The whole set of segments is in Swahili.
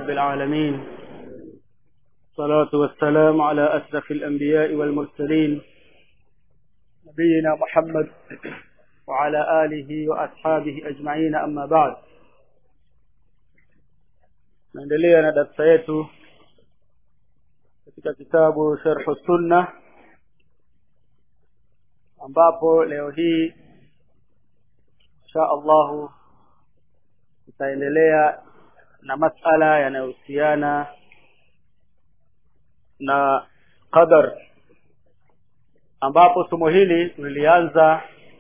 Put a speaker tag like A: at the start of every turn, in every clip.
A: رب العالمين الصلاة والسلام على أشرف الأنبياء والمرسلين نبينا محمد وعلى آله وأصحابه أجمعين أما بعد naendelea na darasa yetu katika kitabu sharhu sunna ambapo leo hii insha allahu tutaendelea na masala yanayohusiana na qadar ambapo somo hili tulilianza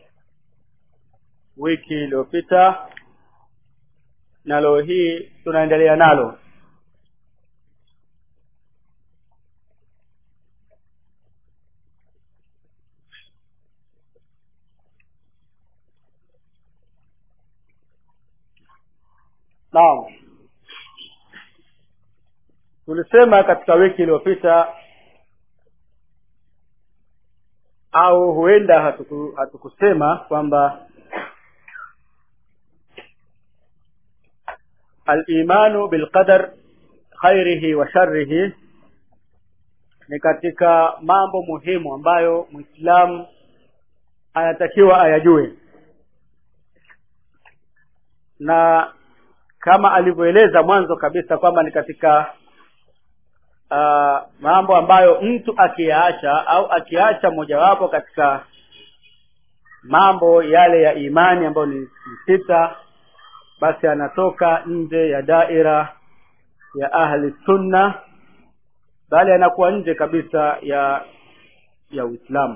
A: wiki iliyopita na leo hii tunaendelea nalo naam tulisema katika wiki iliyopita au huenda hatuku, hatukusema kwamba al-imanu bilqadar khairihi wa sharrihi ni katika mambo muhimu ambayo Muislamu anatakiwa ayajue na kama alivyoeleza mwanzo kabisa kwamba ni katika uh, mambo ambayo mtu akiyaacha au akiacha mojawapo katika mambo yale ya imani ambayo ni, ni sita basi anatoka nje ya daira ya ahli sunna bali anakuwa nje kabisa ya ya Uislamu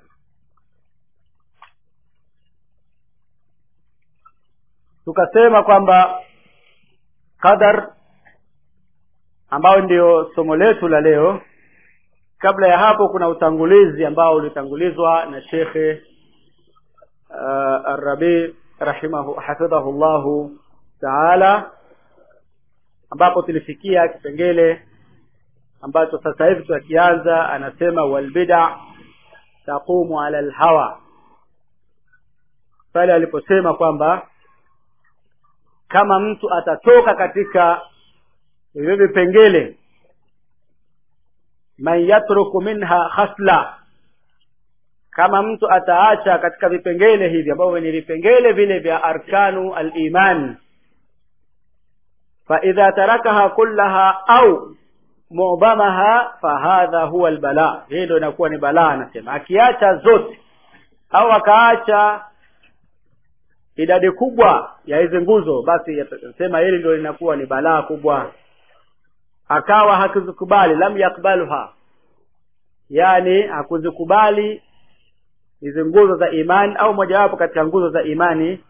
A: tukasema kwamba qadar ambayo ndio somo letu la leo kabla ya hapo kuna utangulizi ambao ulitangulizwa na shekhe uh, Arabi rahimahu hafidhahu llahu taala ambapo tulifikia kipengele ambacho sasa hivi tunakianza anasema walbida taqumu ala lhawa pale aliposema kwamba kama mtu atatoka katika hivyo vipengele man yatruku minha khasla kama mtu ataacha katika vipengele hivi ambavyo ni vipengele vile vya arkanu al-iman fa idha tarakaha kullaha au mu'damaha fahadha huwa albala hii ndio inakuwa ni balaa anasema akiacha zote au akaacha idadi kubwa ya hizi nguzo basi sema hili ndio linakuwa ni balaa kubwa akawa hakuzikubali lam yakbaluha yani hakuzikubali hizi nguzo za imani au mojawapo katika nguzo za imani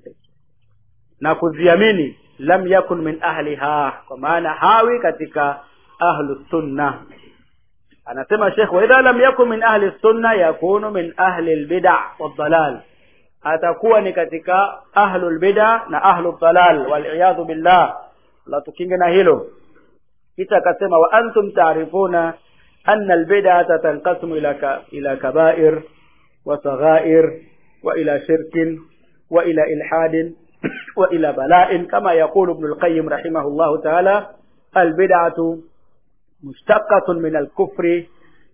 A: na kuziamini lam yakun min ahliha kwa maana hawi katika ahlu sunna anasema shekh wa idha lam yakun min ahli sunna yakunu min ahli albid'a wadhalal atakuwa ni katika ahlu albid'a na ahlu dhalal wal billah la tukinge na hilo kisha akasema wa antum ta'rifuna anna albid'ata tanqasimu ila ka, ila kaba'ir وصغائر وإلى شرك وإلى إلحاد وإلى بلاء كما يقول ابن القيم رحمه الله تعالى البدعة مشتقة من الكفر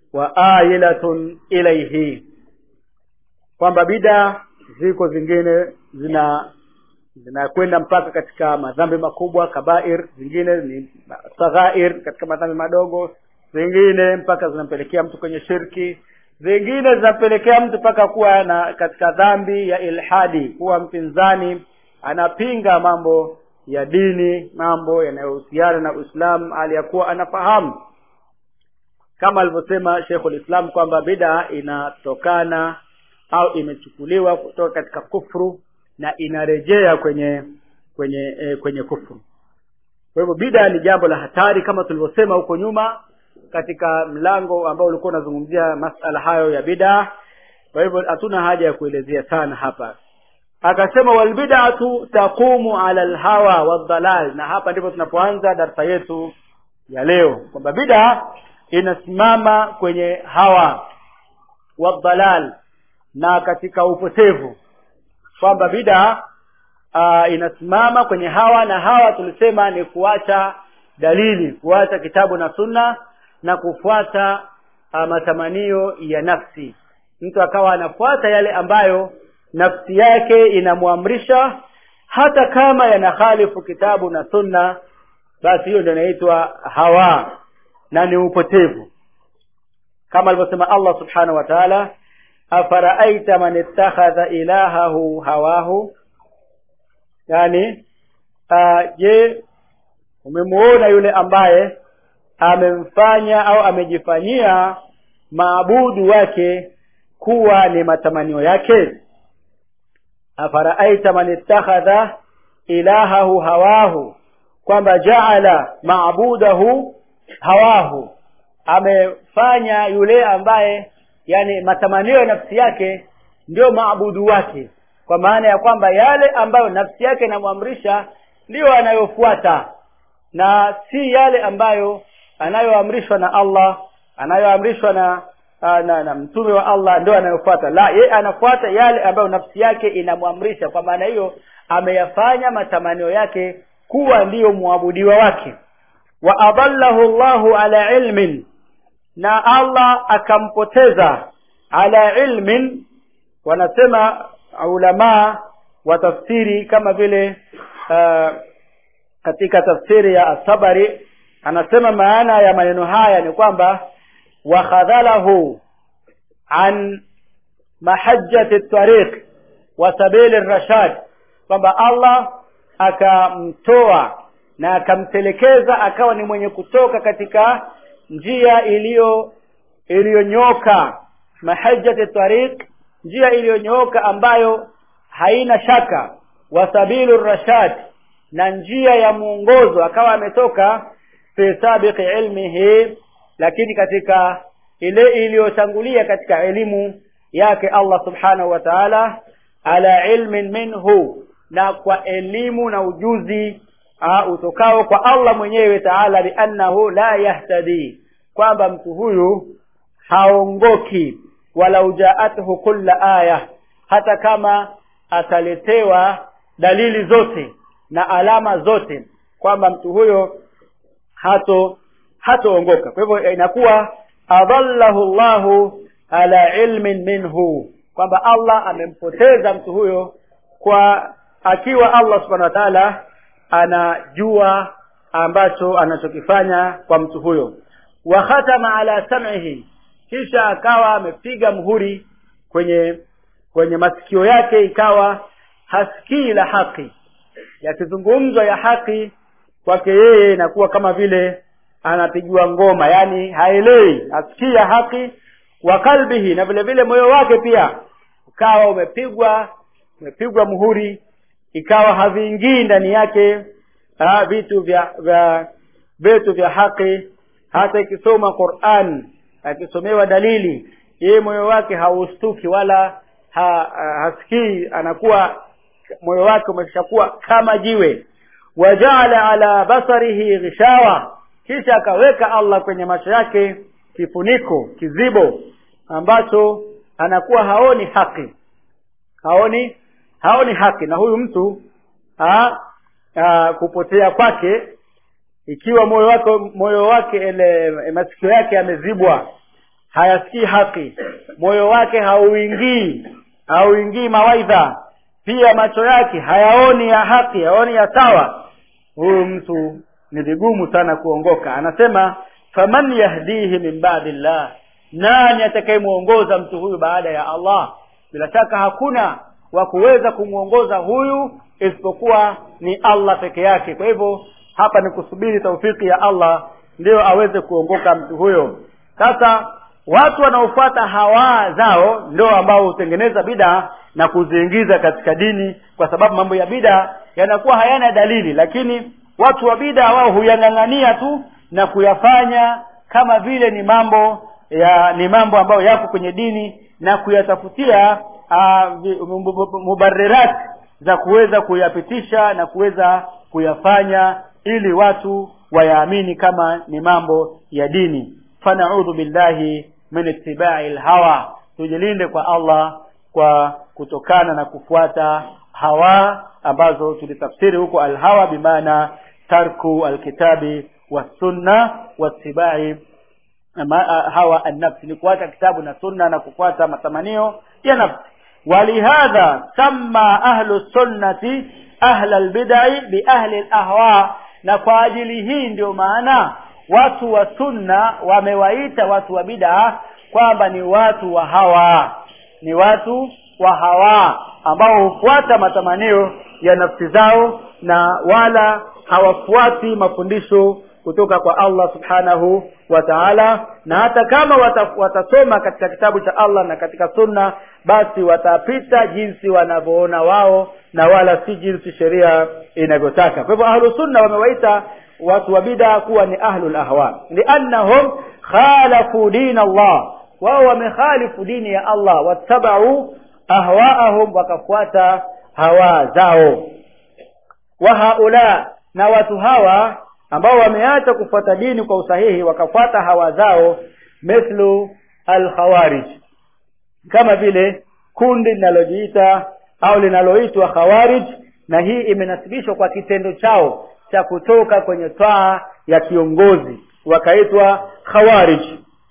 A: وآيلة إليه kwamba bida ziko zingine zina zinakwenda mpaka katika madhambi makubwa kabair zingine ni saghair katika madhambi madogo zingine mpaka zinampelekea mtu kwenye shirki zingine zinapelekea mtu mpaka kuwa na katika dhambi ya ilhadi kuwa mpinzani anapinga mambo ya dini mambo yanayohusiana na uislamu aliyakuwa anafahamu kama alivyosema sheikhul islam kwamba bida inatokana au imechukuliwa kutoka katika kufru na inarejea kwenye kwenye eh, kwenye kufru kwa hivyo bida ni jambo la hatari kama tulivyosema huko nyuma katika mlango ambao ulikuwa unazungumzia masala hayo ya bid'a kwa hivyo hatuna haja ya kuelezea sana hapa akasema walbid'atu taqumu ala alhawa wadhalal na hapa ndipo tunapoanza darasa yetu ya leo kwamba bid'a inasimama kwenye hawa wadhalal na katika upotevu kwamba bid'a uh, inasimama kwenye hawa na hawa tulisema ni kuacha dalili kuacha kitabu na sunna na kufuata uh, matamanio ya nafsi mtu akawa anafuata yale ambayo nafsi yake inamwamrisha hata kama yanakhalifu kitabu na sunna basi hiyo ndio inaitwa hawa na ni upotevu kama alivyosema Allah subhanahu wa ta'ala afaraaita man ittakhadha ilahahu hawahu yani uh, je umemuona yule ambaye amemfanya au amejifanyia maabudu wake kuwa ni matamanio yake afaraaita man ittakhadha ilahahu hawahu kwamba jaala maabudahu hawahu amefanya yule ambaye yani matamanio ya nafsi yake ndio maabudu wake kwa maana ya kwamba yale ambayo nafsi yake inamwamrisha ndiyo anayofuata na si yale ambayo anayoamrishwa na Allah anayoamrishwa na, na, na, na mtume wa Allah ndio anayofuata la ye anafuata yale ambayo nafsi yake inamwamrisha kwa maana hiyo ameyafanya matamanio yake kuwa ndiyo muabudiwa wake wa adallahu Allahu ala ilmin na Allah akampoteza ala ilmin wanasema ulama wa tafsiri kama vile uh, katika tafsiri ya Asabari anasema maana ya maneno haya ni kwamba wakhadhalahu an mahajjati tariq wa sabili rashad kwamba Allah akamtoa na akamtelekeza akawa ni mwenye kutoka katika njia iliyo iliyonyoka mahajjati tariq njia iliyonyoka ambayo haina shaka wasabilu rashad na njia ya mwongozo akawa ametoka fi sabiqi ilmihi lakini katika ile iliyotangulia katika elimu yake Allah subhanahu wa ta'ala ala ilmin minhu na kwa elimu na ujuzi uh, utokao kwa Allah mwenyewe taala biannahu la yahtadi kwamba mtu huyu haongoki wala ujaathu kulla aya hata kama ataletewa dalili zote na alama zote kwamba mtu huyo hato hatoongoka kwa hivyo inakuwa adallahu Allahu ala ilmin minhu kwamba Allah amempoteza mtu huyo kwa akiwa Allah subhanahu wa ta'ala anajua ambacho anachokifanya kwa mtu huyo wa khatama ala sam'ihi kisha akawa amepiga mhuri kwenye kwenye masikio yake ikawa hasikii la haki yakizungumzwa ya haki kwake yeye inakuwa kama vile anapigiwa ngoma yani haelewi hasikii ya haki wa kalbihi na vile vile moyo wake pia ukawa umepigwa umepigwa muhuri ikawa haviingii ndani yake ha, vitu vya vya vitu vya haki hata ikisoma Qur'an akisomewa dalili yeye moyo wake haustuki wala ha, ha, hasikii anakuwa moyo wake umeshakuwa kama jiwe wajaala ala basarihi ghishawa kisha akaweka Allah kwenye macho yake kifuniko kizibo ambacho anakuwa haoni haki haoni haoni haki na huyu mtu ha, ha, kupotea kwake ikiwa moyo wake moyo wake ile masikio yake yamezibwa hayasikii haki moyo wake hauingii hauingii mawaidha pia macho yake hayaoni ya haki haoni ya sawa huyu mtu ni vigumu sana kuongoka anasema faman yahdihi min ba'dillah nani atakayemuongoza mtu huyu baada ya Allah bila shaka hakuna wa kuweza kumwongoza huyu isipokuwa ni Allah peke yake kwa hivyo hapa ni kusubiri taufiki ya Allah ndio aweze kuongoka mtu huyo sasa watu wanaofuata hawa zao ndio ambao hutengeneza bida na kuziingiza katika dini kwa sababu mambo ya bida yanakuwa hayana dalili lakini watu wa bida wao huyang'ang'ania tu na kuyafanya kama vile ni mambo ya ni mambo ambayo yako kwenye dini na kuyatafutia uh, mubarirat za kuweza kuyapitisha na kuweza kuyafanya ili watu wayaamini kama ni mambo ya dini fanaudhu billahi min ittibai lhawa tujilinde kwa Allah kwa kutokana na kufuata hawa ambazo tulitafsiri huko alhawa bimaana tarku alkitabi wasunna wattibai hawa annafsi ni kuacha kitabu na sunna na kufuata matamanio ya nafsi walihadha samma ahlu sunnati ahla albidai biahli alahwa na kwa ajili hii ndio maana watu wa sunna wamewaita watu wa bid'a kwamba ni watu wa hawa ni watu wa hawa ambao hufuata matamanio ya nafsi zao na wala hawafuati mafundisho kutoka kwa Allah subhanahu wa ta'ala na hata kama wata, watasoma katika kitabu cha Allah na katika sunna basi watapita jinsi wanavyoona wao na wala si jinsi sheria inavyotaka kwa hivyo ahlu sunna wamewaita watu wa bid'a kuwa ni ahlul ahwa liannahum khalafu din Allah wao wamekhalifu dini ya Allah wattabau ahwaahum wakafuata hawa zao wa haula na watu hawa ambao wameacha kufuata dini kwa usahihi wakafuata hawa zao mithlu alkhawarij kama vile kundi linalojiita au linaloitwa khawarij na hii imenasibishwa kwa kitendo chao cha kutoka kwenye twaa ya kiongozi wakaitwa khawarij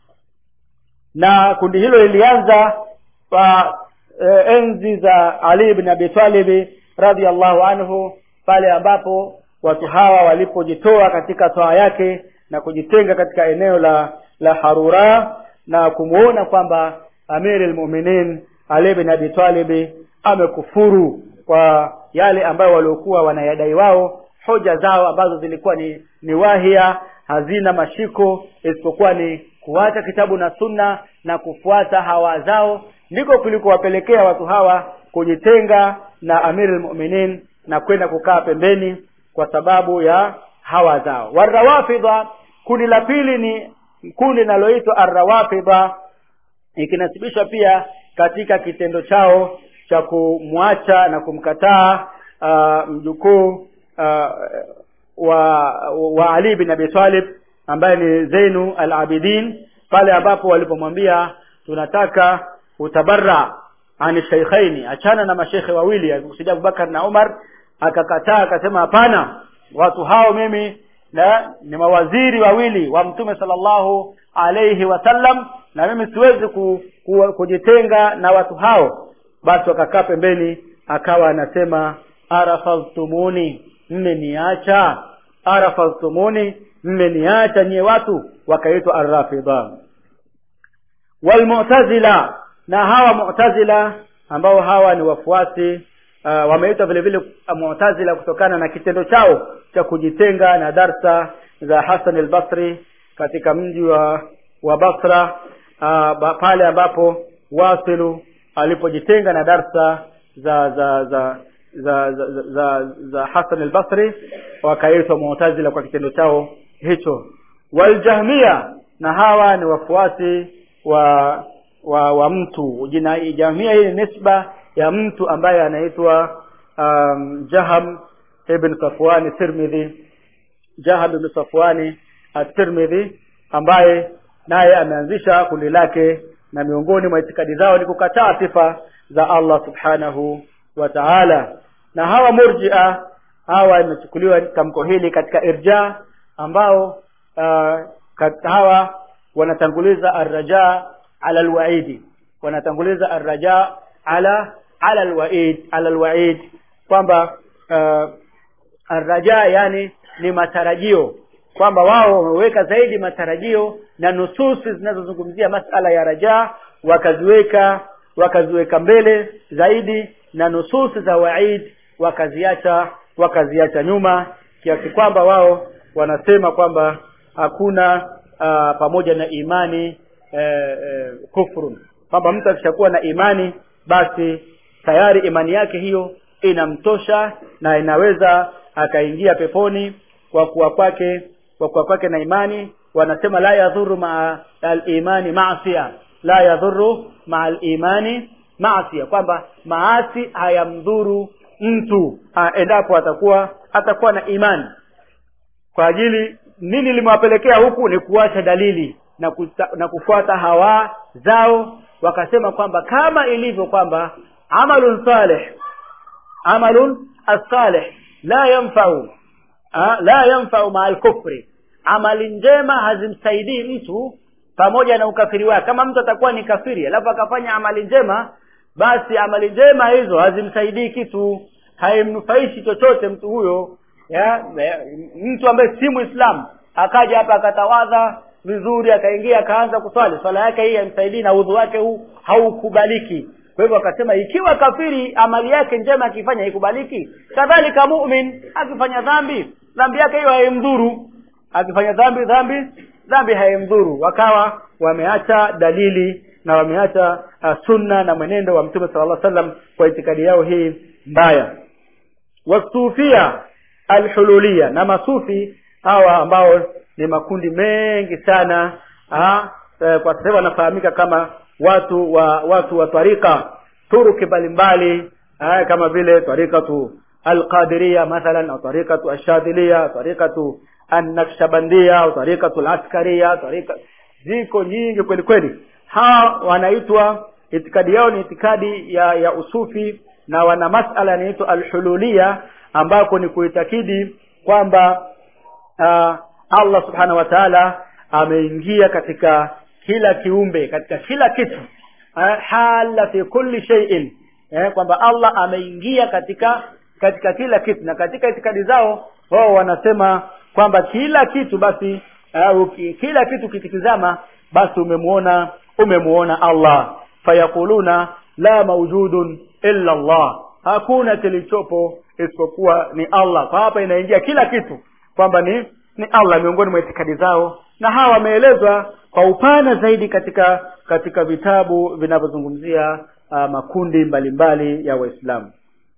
A: na kundi hilo lilianza kwa e, enzi za Ali ibn Abi Talib radhiallahu anhu pale ambapo watu hawa walipojitoa katika toa yake na kujitenga katika eneo la la Harura na kumuona kwamba Amir al-Mu'minin Ali ibn Abi Talib amekufuru kwa yale ambayo waliokuwa wanayadai wao hoja zao ambazo zilikuwa ni ni wahia hazina mashiko isipokuwa ni kuacha kitabu na sunna na kufuata hawa zao ndiko kulikowapelekea watu hawa kujitenga na Amir al-Mu'minin na kwenda kukaa pembeni kwa sababu ya hawa zao warawafidha kundi la pili ni kundi linaloitwa arrawafidha ikinasibishwa pia katika kitendo chao cha kumwacha na kumkataa uh, mjukuu uh, wa wa Ali bin Abi Talib ambaye ni Zainu al-Abidin pale ambapo walipomwambia tunataka utabarra ani shaykhaini achana na mashekhe wawili alikusudia Abubakar na Umar akakataa akasema hapana watu hao mimi na ni mawaziri wawili wa mtume sallallahu alayhi wasallam na mimi siwezi ku, ku, kujitenga na watu hao basi wakakaa pembeni akawa anasema arafaltumuni mmeniacha arafaltumuni mmeniacha nyie watu wakaitwa arrafidha walmu'tazila na hawa mu'tazila ambao hawa ni wafuasi uh, wameitwa vile vile mu'tazila kutokana na kitendo chao cha kujitenga na darsa za Hassan al-Basri katika mji wa wa Basra uh, pale ambapo Wasilu alipojitenga na darsa za za za za za, za, za, za Hassan al-Basri wakaitwa mu'tazila kwa kitendo chao hicho waljahmia na hawa ni wafuasi wa wa, wa mtu jina jamia hii ni nisba ya mtu ambaye anaitwa um, Jaham ibn Safwani Tirmidhi Jaham ibn Safwani at-Tirmidhi ambaye naye ameanzisha kundi lake na miongoni mwa itikadi zao ni kukataa sifa za Allah subhanahu wa ta'ala na hawa murji'a hawa imechukuliwa tamko hili katika irja ambao uh, hawa wanatanguliza arraja ala alwaidi wanatanguliza arraja ala ala alwaid ala alwaid kwamba uh, arraja yani ni matarajio kwamba wao wameweka zaidi matarajio na nususi zinazozungumzia masala ya raja wakaziweka wakaziweka mbele zaidi na nususi za waid wakaziacha wakaziacha nyuma kiasi kwamba wao wanasema kwamba hakuna uh, pamoja na imani eh, eh, kufrun kwamba mtu akishakuwa na imani basi tayari imani yake hiyo inamtosha na inaweza akaingia peponi kwa kuwa kwake kwa kuwa kwake na imani wanasema la yadhuru maa al-imani maasiya la yadhuru maa al-imani maasiya kwamba maasi hayamdhuru mtu ha, endapo atakuwa atakuwa na imani kwa ajili nini limewapelekea huku ni kuacha dalili na, kuta, na kufuata hawa zao wakasema kwamba kama ilivyo kwamba amalun salih amalun as-salih la yanfa'u la yanfa'u ma al-kufri amali njema hazimsaidii mtu pamoja na ukafiri wake kama mtu atakuwa ni kafiri alafu akafanya amali njema basi amali njema hizo hazimsaidii kitu haimnufaishi chochote mtu huyo ya, ya mtu ambaye si muislamu akaja hapa akatawadha vizuri akaingia akaanza kuswali swala yake hii haimsaidii na udhu wake huu haukubaliki kwa hivyo akasema ikiwa kafiri amali yake njema akifanya haikubaliki kadhalika mumin akifanya dhambi dhambi yake hiyo haimdhuru akifanya dhambi dhambi dhambi haimdhuru wakawa wameacha dalili na wameacha uh, sunna na mwenendo wa mtume sala llah sallam kwa itikadi yao hii mbaya wasufia alhululia na masufi hawa ambao ni makundi mengi sana ha, eh, kwa sasa wanafahamika kama watu wa watu wa tarika turuki mbalimbali eh, kama vile tarikatu alqadiria mathalan au tarikatu ashadhilia tarikatu annakshabandia au tarikatu alaskaria tarika ziko nyingi kweli kweli hawa wanaitwa itikadi yao ni itikadi ya ya usufi na wana masala yanaitwa alhululia ambako ni kuitakidi kwamba uh, allah subhanahu wa taala ameingia katika kila kiumbe katika kila kitu uh, hala fi kulli shay'in eh, kwamba allah ameingia katika katika kila kitu na katika itikadi zao wao wanasema kwamba kila kitu basi uh, kila kitu kikitizama basi umemuona umemuona allah fayaquluna la maujudun illa allah hakuna kilichopo isipokuwa ni allah kwa hapa inaingia kila kitu kwamba ni ni allah miongoni mwa itikadi zao na hawa wameelezwa kwa upana zaidi katika katika vitabu vinavyozungumzia uh, makundi mbalimbali mbali ya waislamu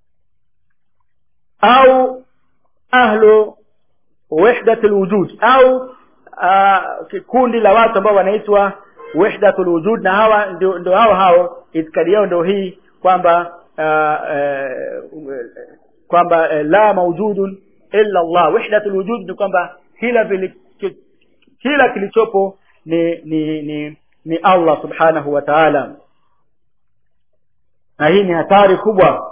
A: au ahlu wahdat lwujud au uh, kikundi la watu ambao wanaitwa wahdatul wujud na hawa ndio, ndio hao hao itikadi yao ndio hii kwamba uh, uh, kwamba uh, la maujudun illa Allah wahdatul wujud ni kwamba kila vili, kila kilichopo ni ni ni ni Allah subhanahu wa ta'ala na hii ni hatari kubwa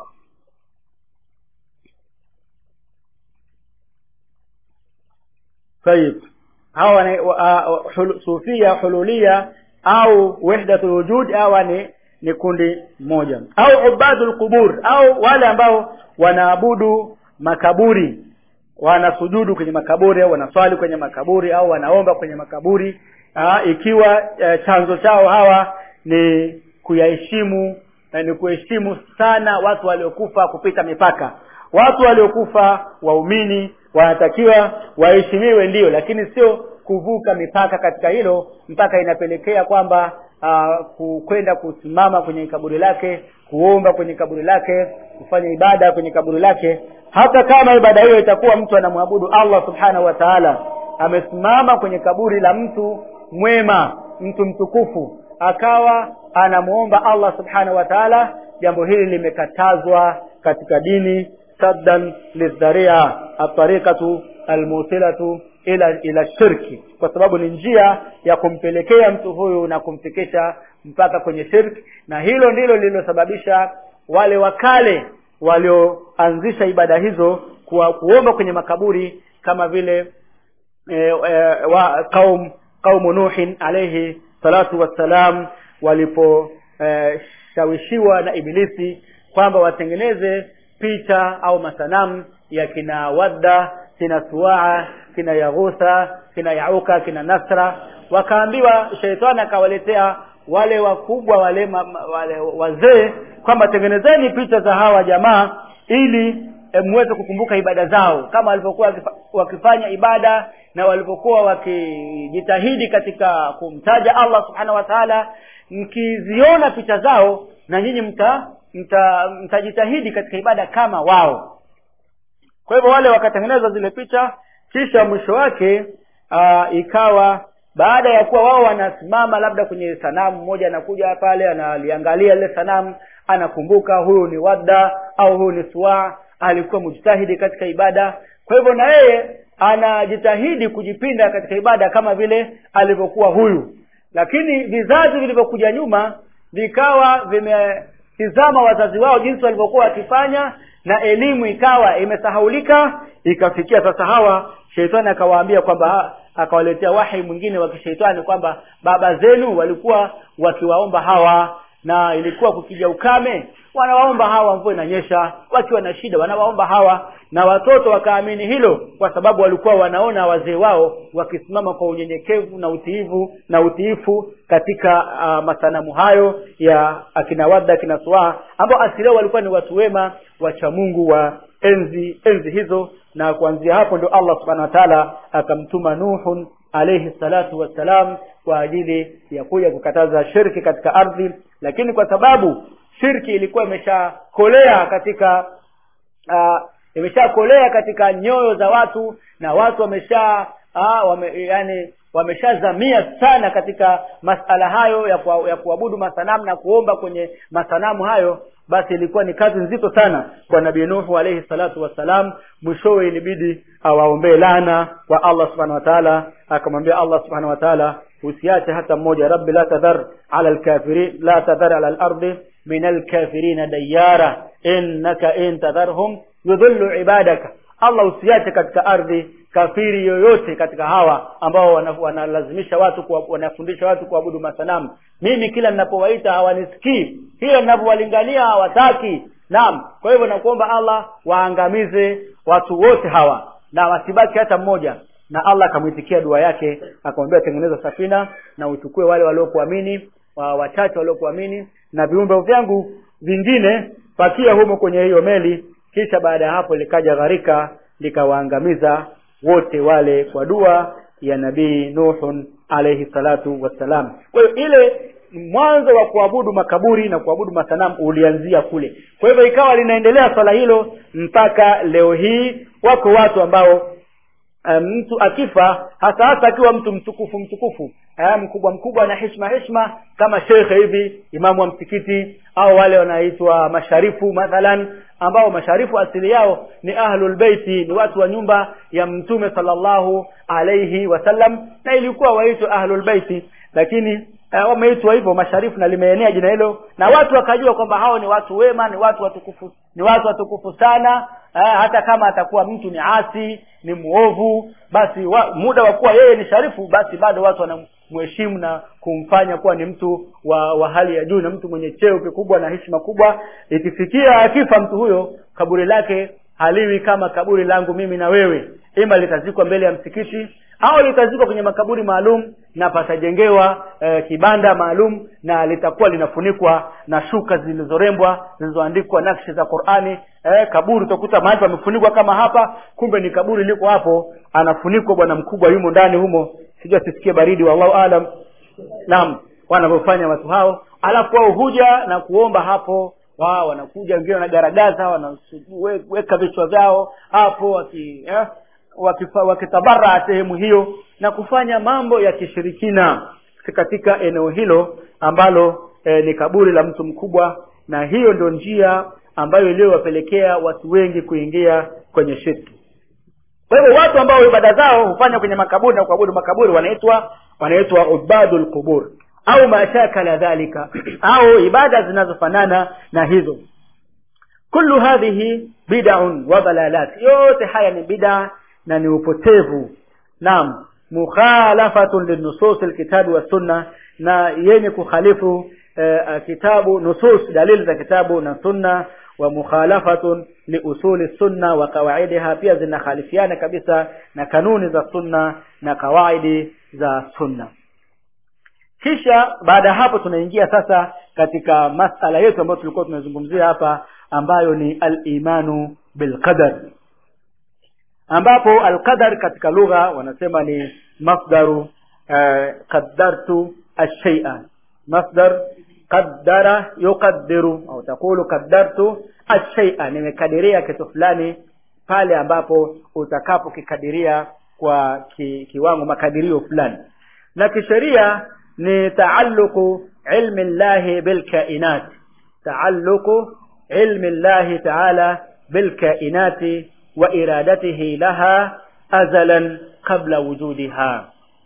A: طيب hawa ni uh, hul, sufia hululia au wahdatul wujud hawa ni ni kundi moja au ubadul qubur au wale ambao wanaabudu makaburi wanasujudu kwenye makaburi au wanaswali kwenye makaburi au wanaomba kwenye makaburi aa, ikiwa e, chanzo chao hawa ni kuyaheshimu e, ni kuheshimu sana watu waliokufa kupita mipaka watu waliokufa waumini wanatakiwa waheshimiwe ndio lakini sio kuvuka mipaka katika hilo mpaka inapelekea kwamba uh, kwenda kusimama kwenye kaburi lake kuomba kwenye kaburi lake kufanya ibada kwenye kaburi lake hata kama ibada hiyo itakuwa mtu anamwabudu allah subhanahu wa taala amesimama kwenye kaburi la mtu mwema mtu mtukufu akawa anamuomba allah subhanahu wa taala jambo hili limekatazwa katika dini saddan lidharia atariqatu almusilatu ila ila shirki kwa sababu ni njia ya kumpelekea mtu huyu na kumfikisha mpaka kwenye shirki na hilo ndilo lililosababisha wale wakale walioanzisha ibada hizo kuwa kuomba kwenye makaburi kama vile e, e, wa qaum qaumu nuhin alayhi salatu wassalam waliposhawishiwa e, na ibilisi kwamba watengeneze picha au masanamu ya kina wadda kina suaa kina yaghutha kina yauka kina nasra wakaambiwa sheitani akawaletea wale wakubwa wale, ma, wale wazee kwamba tengenezeni picha za hawa jamaa ili e, muweze kukumbuka ibada zao kama walivyokuwa wakifanya ibada na walivyokuwa wakijitahidi katika kumtaja allah subhanahu wa taala mkiziona picha zao na nyinyi mta mtajitahidi mta katika ibada kama wao kwa hivyo wale wakatengeneza zile picha kisha mwisho wake aa, ikawa baada ya kuwa wao wanasimama labda kwenye sanamu mmoja anakuja pale analiangalia lile sanamu anakumbuka huyu ni wadda au huyu ni suwa alikuwa mujtahidi katika ibada kwa hivyo na yeye anajitahidi kujipinda katika ibada kama vile alivyokuwa huyu lakini vizazi vilivyokuja nyuma vikawa vimetizama wazazi wao jinsi walivyokuwa wakifanya na elimu ikawa imesahaulika ikafikia sasa hawa sheitani akawaambia kwamba akawaletea wahi mwingine wa kishaitani kwamba baba zenu walikuwa wakiwaomba hawa na ilikuwa kukija ukame wanawaomba hawa mvua inanyesha wakiwa na shida wanawaomba hawa na watoto wakaamini hilo kwa sababu walikuwa wanaona wazee wao wakisimama kwa unyenyekevu na utiivu na utiifu katika uh, masanamu hayo ya akina wadda akina suaa ambao asili yao walikuwa ni watu wema wacha mungu wa enzi enzi hizo na kuanzia hapo ndio allah subhanahu wa taala akamtuma nuhun alayhi salatu wassalam kwa ajili ya kuja kukataza shirki katika ardhi lakini kwa sababu shirki ilikuwa imeshakolea katika uh, imeshakolea katika nyoyo za watu na watu wamesha uh, wame, yani wameshazamia sana katika masala hayo ya, kuwa, ya kuabudu masanamu na kuomba kwenye masanamu hayo basi ilikuwa ni kazi nzito sana kwa nabii nuhu alayhi salatu wassalam mwishowe ilibidi awaombee lana kwa allah subhanahu wa taala akamwambia allah subhanahu wa taala usiache hata mmoja rabbi la tadhar ala alkafirin la tadhar ala alardi min alkafirina dayara innaka in tadharhum yudhillu ibadaka allah usiache katika ardhi kafiri yoyote katika hawa ambao wanalazimisha watu kuwa, wanafundisha watu kuabudu masanamu mimi kila ninapowaita hawanisikii kila ninapowalingania hawataki naam kwa hivyo nakuomba allah waangamize watu wote hawa na wasibaki hata mmoja na allah akamwitikia dua yake akamwambia tengeneza safina na uchukue wale waliokuamini wa wachache waliokuamini na viumbe vyangu vingine pakia humo kwenye hiyo meli kisha baada ya hapo likaja gharika likawaangamiza wote wale kwa dua ya nabii nuhun alayhi salatu wassalam kwa hiyo ile mwanzo wa kuabudu makaburi na kuabudu masanamu ulianzia kule kwa hivyo ikawa linaendelea swala hilo mpaka leo hii wako watu ambao mtu um, akifa hasa hasa akiwa mtu mtukufu mtukufu eh, mkubwa mkubwa na heshima heshima kama shekhe hivi imamu wa msikiti au wale wanaitwa masharifu mathalan ambao masharifu asili yao ni ahlul beiti ni watu wa nyumba ya mtume sallallahu alaihi wasallam na ilikuwa waitwa ahlul beiti lakini uh, wameitwa hivyo masharifu na limeenea jina hilo na watu wakajua kwamba hao ni watu wema ni watu watukufu ni watu watukufu sana uh, hata kama atakuwa mtu ni asi ni muovu basi wa, muda wa kuwa yeye ni sharifu basi bado watu wanamheshimu na kumfanya kuwa ni mtu wa, wa hali ya juu na mtu mwenye cheo kikubwa na heshima kubwa ikifikia akifa mtu huyo kaburi lake haliwi kama kaburi langu mimi na wewe ima litazikwa mbele ya msikiti au litazikwa kwenye makaburi maalum na patajengewa eh, kibanda maalum na litakuwa linafunikwa na shuka zilizorembwa zilizoandikwa nakshi za qurani eh, kaburi utakuta mahali pamefunikwa kama hapa kumbe ni kaburi liko hapo anafunikwa bwana mkubwa yumo ndani humo sijua sisikie baridi wallahu alam naam wanavyofanya watu hao alafu wao huja na kuomba hapo wao wanakuja wengine wanagaragaza wanaweka vichwa vyao hapo waki eh, wakitabara sehemu hiyo na kufanya mambo ya kishirikina katika eneo hilo ambalo eh, ni kaburi la mtu mkubwa na hiyo ndio njia ambayo iliyowapelekea watu wengi kuingia kwenye shirki kwa hivyo watu ambao ibada zao hufanya kwenye makaburi na kuabudu makaburi wanaitwa wanaitwa ubadul qubur au mashakala dhalika au ibada zinazofanana na hizo kullu hadhihi bid'un wa dalalat yote haya ni bid'a na ni upotevu naam mukhalafatun linusus alkitabi wa sunna na yenye kukhalifu eh, kitabu nusus dalili za kitabu na sunna wa mukhalafatun liusuli sunna wa qawaidiha pia zinakhalifiana kabisa na kanuni za sunna na kawaidi za sunna kisha baada ya hapo tunaingia sasa katika masala yetu ambayo tulikuwa tunazungumzia hapa ambayo ni al-imanu bilqadar ambapo alqadar katika lugha wanasema ni masdaru uh, qaddartu ash-shay'a masdar qaddara yuqaddiru au takulu qaddartu ash-shay'a nimekadiria kitu fulani pale ambapo utakapokikadiria kwa ki, kiwango makadirio fulani na kisheria ni taalluqu ilmi llahi bilkainat taalluqu ilmi llahi taala bilkainati wa iradatihi laha azalan qabla wujudiha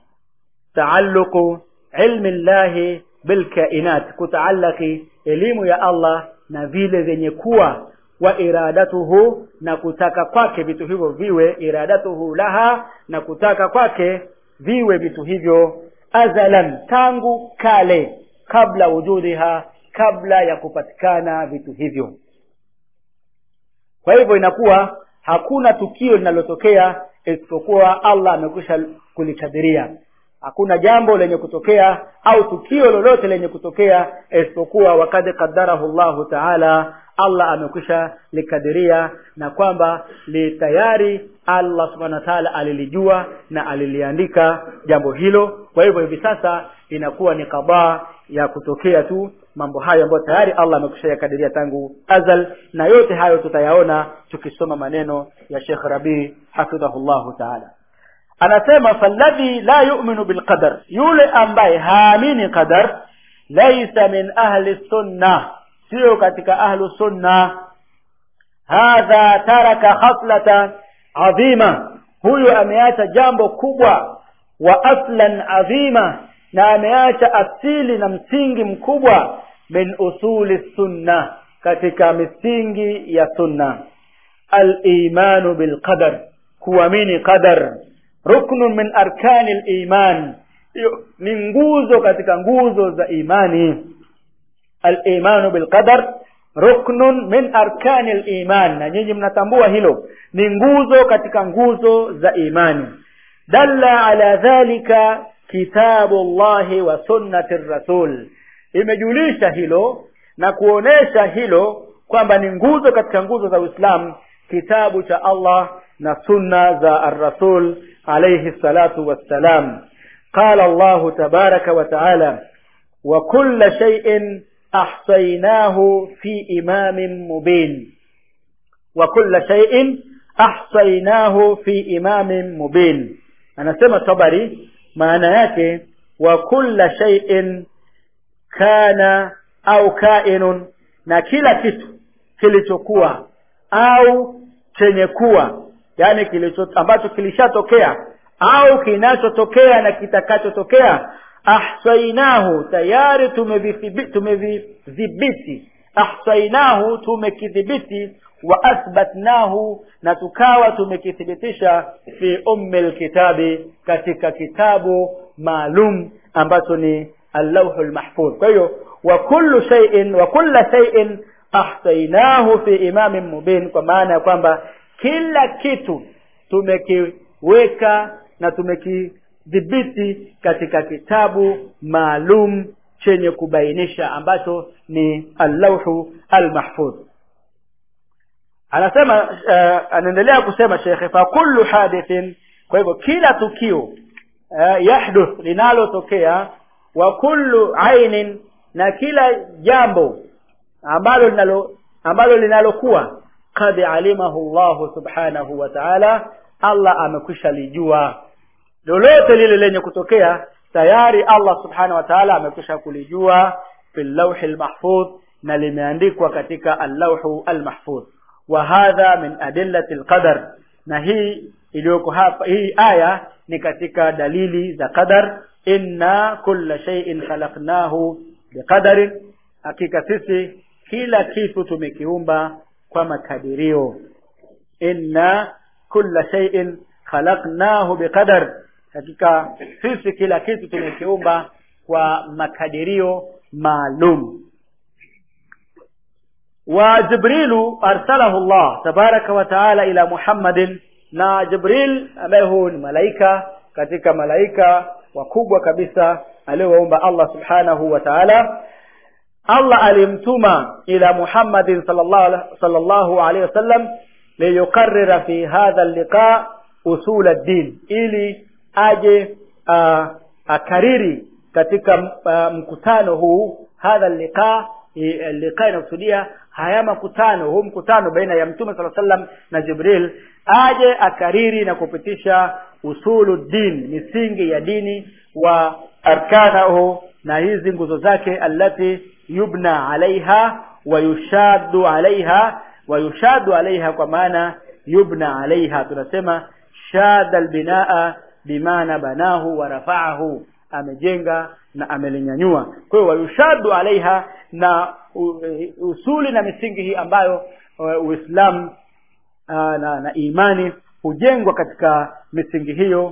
A: taalluqu ilmi llahi bilkainat kutaallaki elimu ya Allah na vile vyenye kuwa wa iradatuhu na kutaka kwake vitu hivyo viwe iradatuhu laha na kutaka kwake viwe vitu hivyo azalan tangu kale kabla wujudiha kabla ya kupatikana vitu hivyo kwa hivyo inakuwa hakuna tukio linalotokea isipokuwa allah amekwisha kulikadiria hakuna jambo lenye kutokea au tukio lolote lenye kutokea isipokuwa wakad qadarahu llahu taala allah amekwisha likadiria na kwamba li tayari allah subhanahu wa taala alilijua na aliliandika jambo hilo kwa hivyo hivi sasa inakuwa ni kadhaa ya kutokea tu mambo hayo ambayo tayari allah amekwisha yakadiria tangu azal na yote hayo tutayaona tukisoma maneno ya shekh rabii hafidhahullahu taala anasema falladhi la yu'minu bilqadar yule ambaye haamini qadar laisa min ahli sunna sio katika ahlu sunna hadha taraka khaslata adhima huyu ameacha jambo kubwa wa aslan adhima na ameacha asili na msingi mkubwa min usuli sunna katika misingi ya sunna al-imanu bilqadar kuamini qadar ruknun min arkani liman ni nguzo katika nguzo za imani alimanu bilqadar ruknun min arkani liman na nyinyi mnatambua hilo ni nguzo katika nguzo za imani dalla ala dhalika kitabu llahi wa sunnati rasul imejulisha hilo na kuonesha hilo kwamba ni nguzo katika nguzo za uislamu kitabu cha allah na sunna za arrasul عليه الصلاة والسلام قال الله تبارك وتعالى وكل شيء أحصيناه في إمام مبين وكل شيء أحصيناه في إمام مبين أنا سمع طبري معنى yake وكل شيء كان au kainun na kila kitu kilichokuwa au chenye kuwa yani kilicho ambacho kilishatokea au kinachotokea na kitakachotokea ahsainahu tayari tumevidhibiti ahsainahu tumekidhibiti wa athbatnahu na tukawa tumekithibitisha fi ummi lkitabi katika kitabu maalum ambacho ni allauhu lmahfudh kwa hiyo wa kullu shay'in wa kulla shay'in ahsainahu fi imamin mubin kwa maana ya kwamba kila kitu tumekiweka na tumekidhibiti katika kitabu maalum chenye kubainisha ambacho ni allauhu almahfudh anasema uh, anaendelea kusema shekhe fa kullu hadithin kwa hivyo kila tukio uh, yahduth linalotokea wa kullu ainin na kila jambo ambalo linalo ambalo linalokuwa qad alimahu llahu subhanahu wa taala allah amekwisha lijua lolote lile lenye kutokea tayari allah subhanahu wa taala amekwisha kulijua fi llauhi lmahfudh na limeandikwa katika allauhu almahfudh wa hadha min adillati lqadar na hii iliyoko hapa hii aya ni katika dalili za qadar inna kulla shay'in khalaqnahu biqadarin hakika sisi kila kitu tumekiumba kwa makadirio inna kulla shay'in khalaqnahu biqadar hakika sisi kila kitu tumekiumba kwa makadirio maalum wa jibrilu arsalahu Allah tabaraka wa taala ila Muhammadin na Jibril ambaye huu ni malaika katika malaika wakubwa kabisa aliowaumba Allah subhanahu wa ta'ala Allah alimtuma ila Muhammadin sallallahu sallallahu alaihi wasallam liyukarrira fi hadha liqa usul ad-din ili aje uh, akariri katika uh, mkutano huu hadha liqa liqa inakusudia haya makutano huu mkutano baina ya mtume sala sallam na Jibril aje akariri na kupitisha usulu din misingi ya dini wa arkanahu na hizi nguzo zake allati yubna alaiha wa yushaddu alaiha wa yushaddu alaiha kwa maana yubna alaiha tunasema shada albinaa bimaana banahu wa rafaahu amejenga na amelinyanyua kwa hiyo wayushaddu alaiha na usuli na misingi hii ambayo uislamu na, na imani hujengwa katika misingi hiyo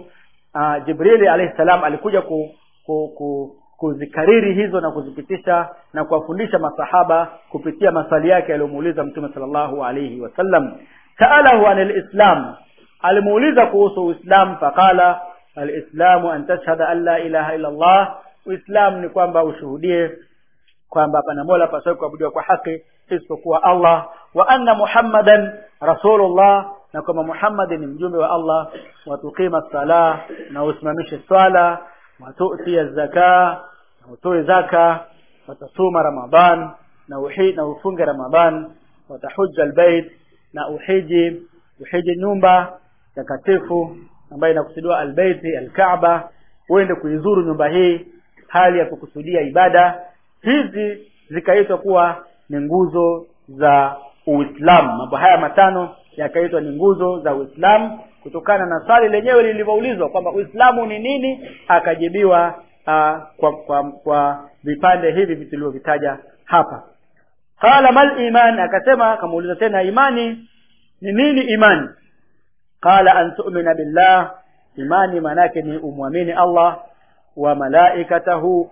A: uh, jibrili alayhi salam alikuja ku, ku, ku kuzikariri hizo na kuzipitisha na kuwafundisha masahaba kupitia maswali yake aliyomuuliza mtume sallallahu alayhi wasallam saalahu an alislam alimuuliza kuhusu uislam faqala alislamu an tashhada an la ilaha illa allah uislam ni kwamba ushuhudie kwamba pana mola pasawi kuabudiwa kwa haki isipokuwa allah wa anna muhammadan rasulullah na kwamba muhammadi ni mjumbe wa allah watuqima sala na usimamishe swala watutia zaka na utoe zaka watasuma ramadan na uhi, na ufunge ramadan watahuja albayt na uhiji uhiji nyumba takatifu ambayo inakusudiwa albaiti alkaaba uende kuizuru nyumba hii hali ya kukusudia ibada hizi zikaitwa kuwa ni nguzo za uislamu mambo haya matano yakaitwa ni nguzo za uislamu kutokana na swali lenyewe lilivyoulizwa kwamba uislamu ni nini akajibiwa uh, kwa, kwa, kwa vipande hivi tulivyovitaja hapa qala mal iman akasema akamuuliza tena imani ni nini imani qala an tu'mina billah imani maanake ni umwamini allah wa malaikatahu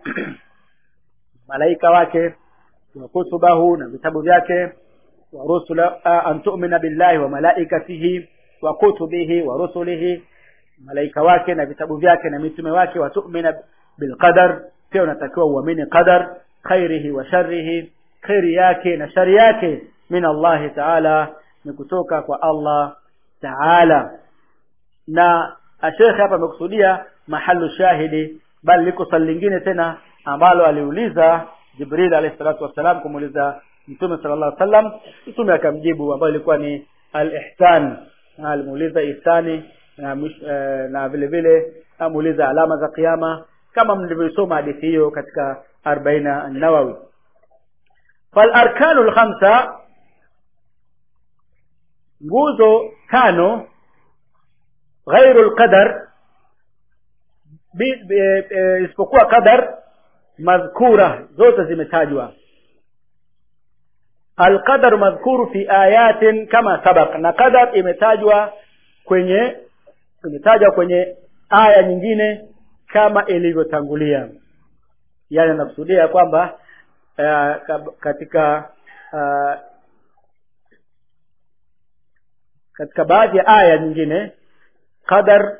A: malaika wake wa kutubahu na vitabu vyake wa rusula an tu'mina billahi wa malaikatihi wa kutubihi wa rusulihi malaika wake na vitabu vyake na mitume wake wa tu'mina bilqadar pia unatakiwa uamini qadar khairihi wa sharrihi khairi yake na shari yake min Allah ta'ala ni kutoka kwa Allah ta'ala na ashekhe hapa amekusudia mahalu shahidi bali liko swali lingine tena ambalo aliuliza Jibril alayhi salatu wassalam kumuuliza Mtume sallallahu alaihi wasallam Mtume akamjibu ambayo ilikuwa ni al-ihsan alimuuliza ihsani na, uh, na vile vile amuuliza alama za kiyama kama mlivyosoma hadithi hiyo katika 40 an-Nawawi fal arkanu al-khamsa nguzo tano ghairu al-qadar isipokuwa qadar madhkura zote zimetajwa alqadar madhkuru fi ayatin kama sabaq na qadar imetajwa kwenye imetajwa kwenye aya nyingine kama ilivyotangulia yani nakusudia kwamba uh, katika uh, katika baadhi ya aya nyingine qadar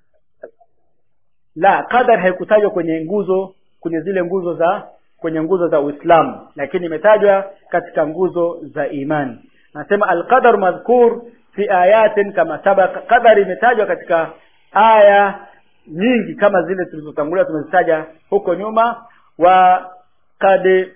A: la qadar haikutajwa kwenye nguzo kwenye zile nguzo za kwenye nguzo za Uislamu lakini imetajwa katika nguzo za imani nasema alqadar madhkur fi ayatin kama sabaka qadar imetajwa katika aya nyingi kama zile tulizotangulia tumezitaja huko nyuma wa kad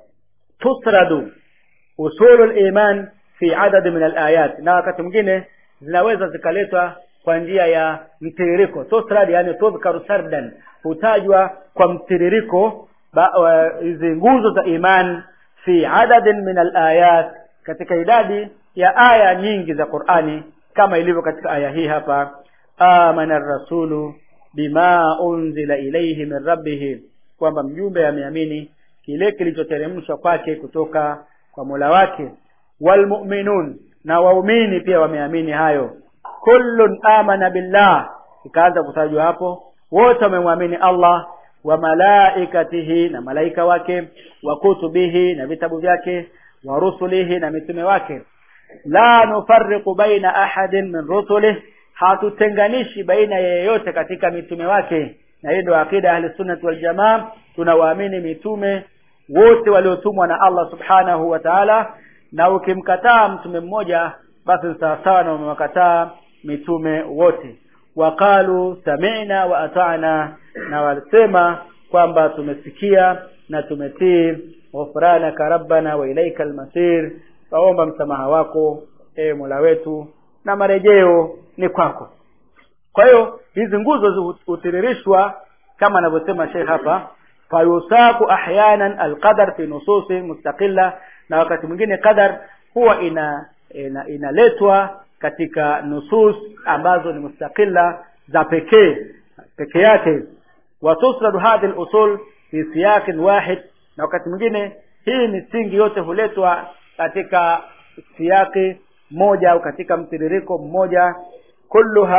A: tusradu usulul iman fi adad min alayat na wakati mwingine zinaweza zikaletwa kwa njia ya mtiririko tusrad yani tudhkaru sardan hutajwa kwa mtiririko hizi nguzo za iman fi adadin min alayat katika idadi ya aya nyingi za Qur'ani kama ilivyo katika aya hii hapa amana rasulu bima unzila ilayhi min rabbih kwamba mjumbe ameamini kile kilichoteremshwa kwake kutoka kwa Mola wake walmu'minun na waumini pia wameamini hayo kullun amana billah ikaanza kutajwa hapo wote wamemwamini Allah wa malaikatihi na malaika wake wa kutubihi na vitabu vyake wa rusulihi na mitume wake la nufarriqu baina ahadin min rusulihi hatutenganishi baina yeyote katika mitume wake na hiyo ndio akida ahli sunnah wal jamaa tunawaamini mitume wote waliotumwa na Allah subhanahu wa ta'ala na ukimkataa mtume mmoja basi ni sawasawa na umewakataa mitume wote waqalu sami'na wa ata'na na walisema kwamba tumesikia na tumetii ghufranaka rabbana wa ilaika almasir waomba msamaha wako e Mola wetu na marejeo ni kwako kwa hiyo hizi nguzo hutiririshwa kama anavyosema Sheikh hapa fayusaku ahyanan alqadar fi nususi mustaqilla na wakati mwingine qadar huwa ina inaletwa ina katika nusus ambazo ni mustaqilla za pekee peke yake watusradu hadhi al-usul fi siyaqin wahid na wakati mwingine hii misingi yote huletwa katika siyaqi moja au katika mtiririko mmoja kulluha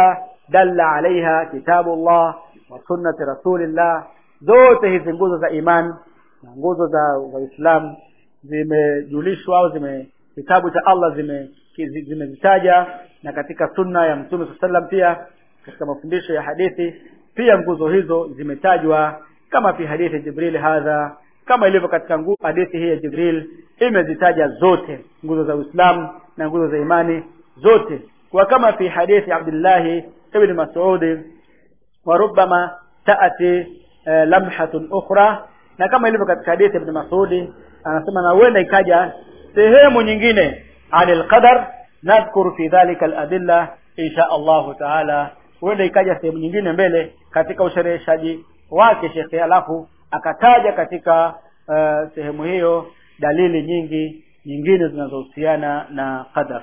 A: dalla alaiha kitabullah wa sunnati rasulillah zote hizi nguzo za iman na nguzo za za Uislamu zimejulishwa au zime kitabu cha Allah zime zimezitaja na katika sunna ya Mtume sallam pia katika mafundisho ya hadithi pia nguzo hizo zimetajwa kama fi hadithi Jibril hadha kama ilivyo katika nguzo hadithi hii ya Jibril imezitaja zote nguzo za Uislamu na nguzo za imani zote kwa kama fi hadithi Abdullah ibn Mas'ud wa rubbama taati eh, lamhatun ukhra na kama ilivyo katika hadithi ibn Mas'ud anasema na huenda ikaja sehemu nyingine anil qadar nadhkuru fi dhalika al-adilla insha Allah taala huenda ikaja sehemu nyingine mbele katika ushereheshaji wake shekhe alafu akataja katika uh, sehemu hiyo dalili nyingi nyingine zinazohusiana na qadar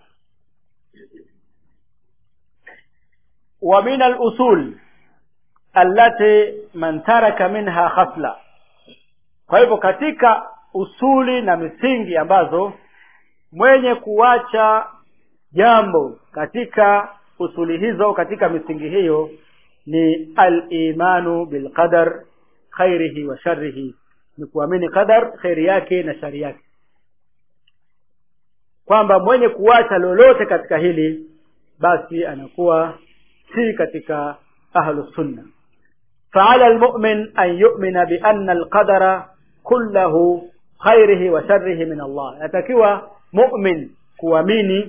A: wa min al-usul allati man taraka minha khasla kwa hivyo katika usuli na misingi ambazo mwenye kuacha jambo katika usuli hizo katika misingi hiyo ni al-imanu bil qadar khairihi wa sharrihi ni kuamini qadar khairi yake na shari yake kwamba mwenye kuacha lolote katika hili basi anakuwa si katika ahlu sunna فعلى المؤمن أن يؤمن بأن القدر كله خيره وشره من الله atakiwa mu'min kuamini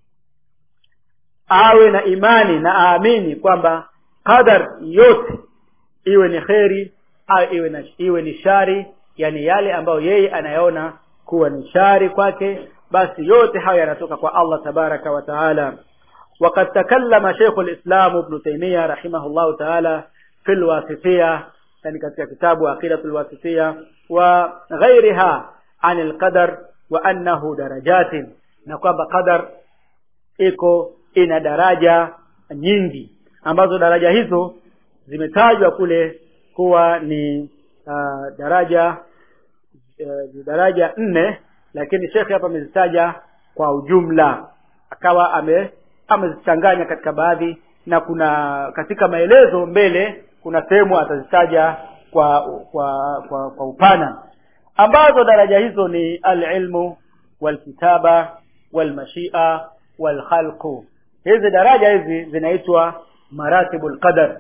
A: awe na imani na aamini kwamba qadar yote iwe ni kheri au iwe, na, iwe ni shari yani yale ambayo yeye anayaona kuwa ni shari kwake basi yote hayo yanatoka kwa Allah tabaraka wa taala وقد تكلم شيخ الإسلام ابن تيمية رحمه الله تعالى في الواسطية يعني katika kitabu عقيدة الواسطية وغيرها عن القدر وأنه درجات na kwamba qadar iko ina daraja nyingi ambazo daraja hizo zimetajwa kule kuwa ni uh, daraja uh, daraja nne lakini shekhe hapa amezitaja kwa ujumla akawa ame amezichanganya katika baadhi na kuna katika maelezo mbele kuna sehemu atazitaja kwa kwa kwa, kwa upana ambazo daraja hizo ni alilmu walkitaba walmashia walkhalqu hizi daraja hizi zinaitwa maratibu alqadar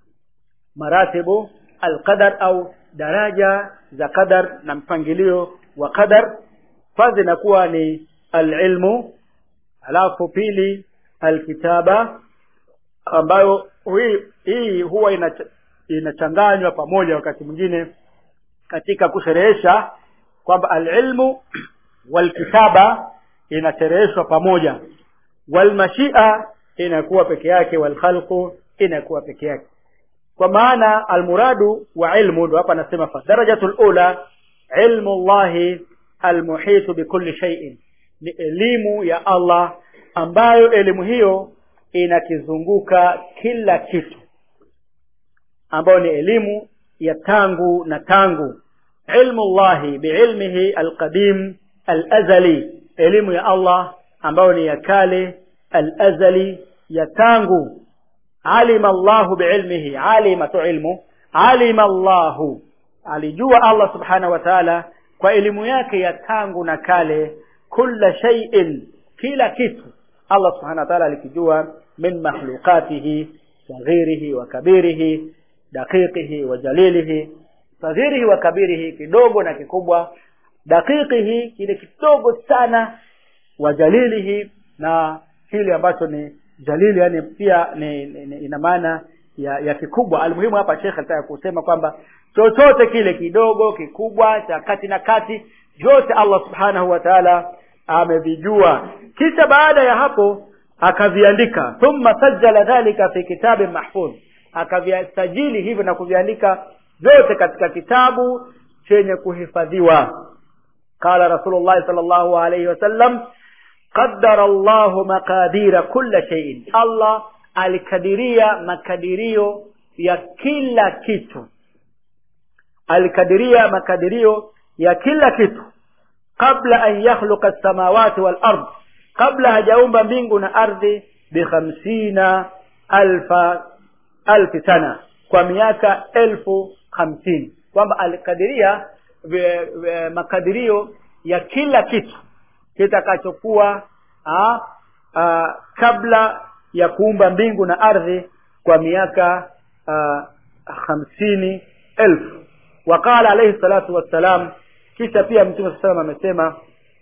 A: maratibu alqadar au daraja za qadar na mpangilio wa qadar kwanza inakuwa ni alilmu alafu pili alkitaba ambayo hii, hii huwa inachanganywa pamoja wakati mwingine katika kusherehesha kwamba alilmu walkitaba inashereheshwa pamoja walmashia inakuwa peke yake walkhalqu inakuwa peke yake kwa maana almuradu wa ilmu ndo hapa anasema fa darajatul ula ilmu llahi almuhitu bikulli shay'in ni elimu ya Allah ambayo elimu hiyo inakizunguka kila kitu ambayo ni elimu ya tangu na tangu ilmu llahi biilmihi alqadim alazali elimu ya Allah ambayo ni ya kale alazali ya tangu alima Allahu biilmihi alima tu ilmu alima Allahu alijua Allah subhanahu wa ta'ala kwa elimu yake ya tangu na kale kulla shay'in kila kitu Allah subhanahu wa ta'ala alikijua min makhluqatihi saghirihi wa kabirihi daqiqihi wa jalilihi saghirihi wa kabirihi kidogo na kikubwa daqiqihi kile kidogo sana wa jalilihi na kile ambacho ni jalili yani pia ni, ni, ni ina maana ya, ya kikubwa almuhimu hapa Sheikh alitaka kusema kwamba chochote kile kidogo kikubwa cha kati na kati yote Allah subhanahu wa ta'ala amevijua kisha baada ya hapo akaviandika thumma sajjala dhalika fi kitabin mahfuz akaviasajili hivyo na kuviandika vyote katika kitabu chenye kuhifadhiwa qala rasulullah sallallahu alayhi wasallam qaddara Allah maqadira kulla shay'in Allah alikadiria makadirio ya kila kitu alikadiria makadirio ya kila kitu kabla an yakhluqa as-samawati wal ard kabla hajaumba mbingu na ardhi bi khamsina alfa alfi sana kwa miaka elfu hamsini kwamba alikadiria ve- ve- makadirio ya kila kitu kitakachokuwa ah, ah, kabla ya kuumba mbingu na ardhi kwa miaka ah, hamsini elfu waqala alayhi salatu wassalam kisha pia mtume saa salam amesema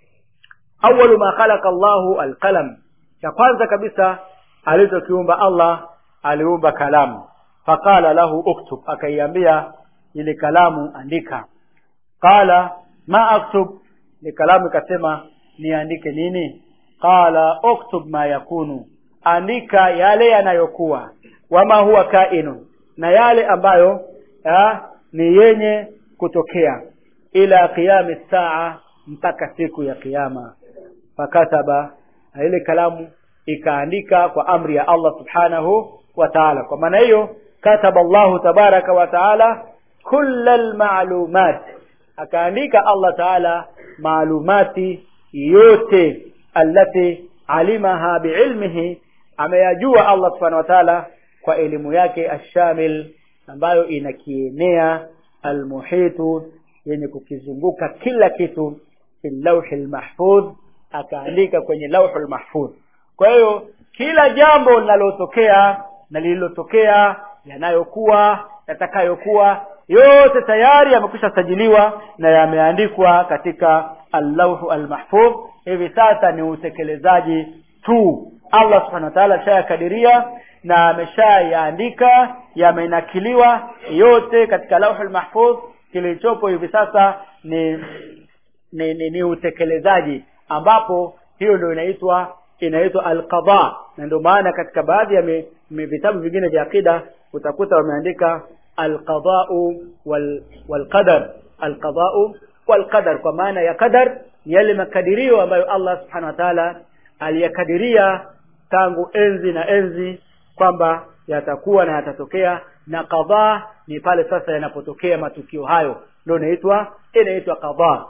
A: awalu ma khalaqa llahu alqalam cha kwanza kabisa alichokiumba allah aliumba kalamu faqala lahu uktub akaiambia ile kalamu andika qala ma aktub ile kalamu ikasema niandike nini qala uktub ma yakunu andika yale yanayokuwa wama huwa kainun na yale ambayo ah, ni yenye kutokea ila qiyami saa mpaka siku ya kiyama fakataba na ile kalamu ikaandika kwa amri ya Allah subhanahu wa ta'ala kwa maana hiyo kataba Allahu tabaraka wa ta'ala kulla almalumat akaandika Allah ta'ala maalumati yote allati alimaha biilmihi ameyajua Allah subhanahu wa ta'ala kwa elimu yake ashamil ambayo inakienea almuhitu yenye kukizunguka kila kitu fi lawhi lmahfudh akaandika kwenye lauhu lmahfudh kwa hiyo kila jambo linalotokea na lililotokea yanayokuwa yatakayokuwa yote tayari yamekwisha sajiliwa na yameandikwa katika allauhu almahfudh hivi sasa ni utekelezaji tu allah subhanahu wa taala ashayakadiria na ameshayaandika yamenakiliwa yote katika lauhu lmahfudh kilichopo hivi sasa ni ni, ni, ni utekelezaji ambapo hiyo ndio inaitwa inaitwa alqada na ndio maana katika baadhi ya mi- mi- vitabu vingine vya akida utakuta wameandika alqadau wal, walqadar alqadau walqadar kwa maana ya qadar ni yale makadirio ambayo Allah subhanahu wa ta'ala aliyakadiria tangu enzi na enzi kwamba yatakuwa na yatatokea na qadha ni pale sasa yanapotokea matukio hayo ndio inaitwa inaitwa qadha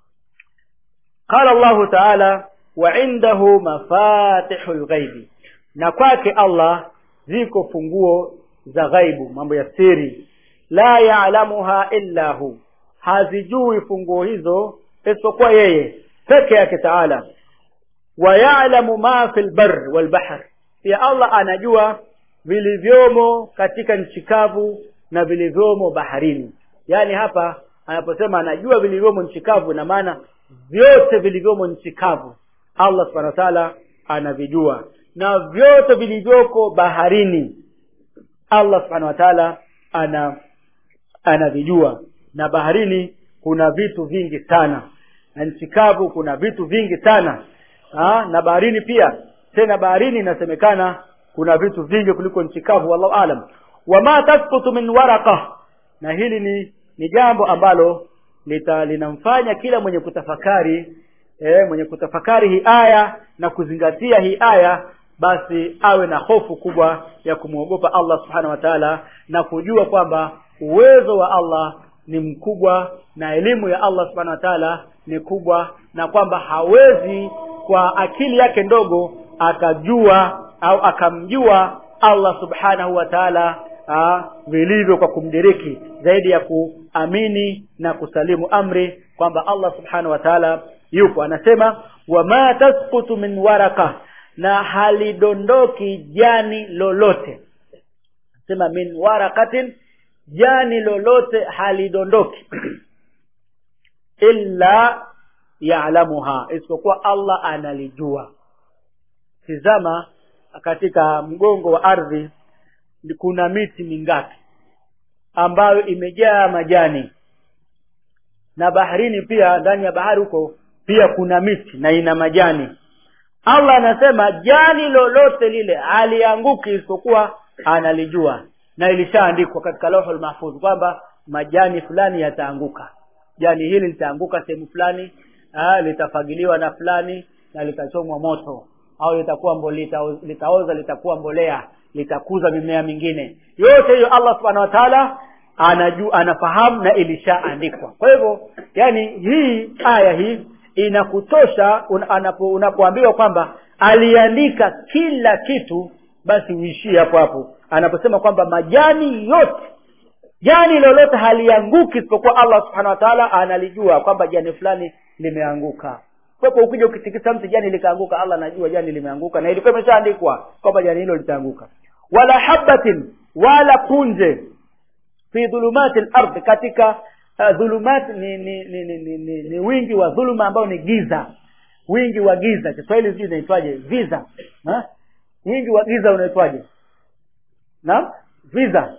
A: qala Allah ta'ala wa indahu mafatihul ghaibi na kwake Allah ziko funguo za ghaibu mambo ya siri la ya'lamuha illa hu hazijui funguo hizo isipokuwa yeye peke yake taala wa ya'lamu ma fil barr wal bahr pia Allah anajua vilivyomo katika nchi kavu na vilivyomo baharini yaani hapa anaposema anajua vilivyomo nchi kavu na maana vyote vilivyomo nchi kavu Allah subhanahu wa ta'ala anavijua na vyote vilivyoko baharini Allah subhanahu wa ta'ala ana anavijua na baharini kuna vitu vingi sana na nchi kavu kuna vitu vingi sana ha? na baharini pia tena baharini inasemekana kuna vitu vingi kuliko nchi kavu wallahu alam wama tasqutu min waraqa na hili ni ni jambo ambalo lita linamfanya kila mwenye kutafakari eh, mwenye kutafakari hii aya na kuzingatia hii aya basi awe na hofu kubwa ya kumwogopa Allah subhanahu wa ta'ala na kujua kwamba uwezo wa Allah ni mkubwa na elimu ya Allah subhanahu wa ta'ala ni kubwa na kwamba hawezi kwa akili yake ndogo akajua au akamjua Allah subhanahu wa ta'ala ah, vilivyo kwa kumdiriki zaidi ya kuamini na kusalimu amri kwamba Allah subhanahu wa ta'ala yupo anasema wama tasqutu min waraka na halidondoki jani lolote sema min warakatin jani lolote halidondoki illa ya'lamuha isipokuwa Allah analijua tizama katika mgongo wa ardhi kuna miti mingapi ambayo imejaa majani na baharini pia ndani ya bahari huko pia kuna miti na ina majani Allah anasema jani lolote lile alianguki isipokuwa analijua na ilishaandikwa katika lauhul mahfuz kwamba majani fulani yataanguka jani hili litaanguka sehemu fulani ah, litafagiliwa na fulani na litachomwa moto au litakuwa mbo, litaoza, litaoza litakuwa mbolea litakuza mimea mingine yote hiyo Allah subhanahu wa ta'ala anajua anafahamu na ilishaandikwa kwa hivyo yani hii aya hii inakutosha un, anapo, unapoambiwa kwamba aliandika kila kitu basi uishie hapo hapo anaposema kwamba majani yote jani lolote halianguki isipokuwa allah subhanahu wa taala analijua kwamba jani fulani limeanguka kwapo ukija ukitikisa mti jani likaanguka allah anajua jani limeanguka na ilikuwa imeshaandikwa kwamba jani hilo litaanguka wala habatin wala punje fi dhulumati lardhi katika uh, dhulumat ni ni, ni, ni, ni, ni ni wingi wa dhuluma ambao ni giza wingi wa giza kiswahili sijui inaitwaje viza ha? wingi wa giza unaitwaje naam viza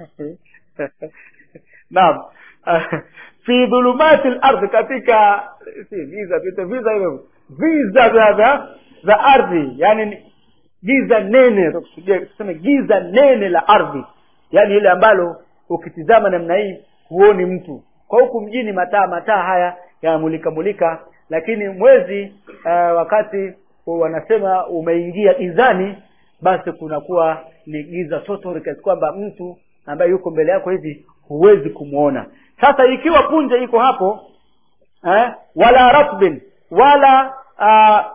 A: naam fi dhulumati lardhi katika si viza tuite viza hivyo viza vya vya za ardhi yani ni giza nene tuseme giza nene la ardhi yani ile ambalo ukitizama namna hii huoni mtu kwa huku mjini mataa mataa haya yanamulika mulika lakini mwezi uh, wakati wanasema umeingia gizani basi kunakuwa ni giza totori kiasi kwamba mtu ambaye yuko mbele yako hivi huwezi kumwona sasa ikiwa punje iko hapo eh, wala ratbin wala uh,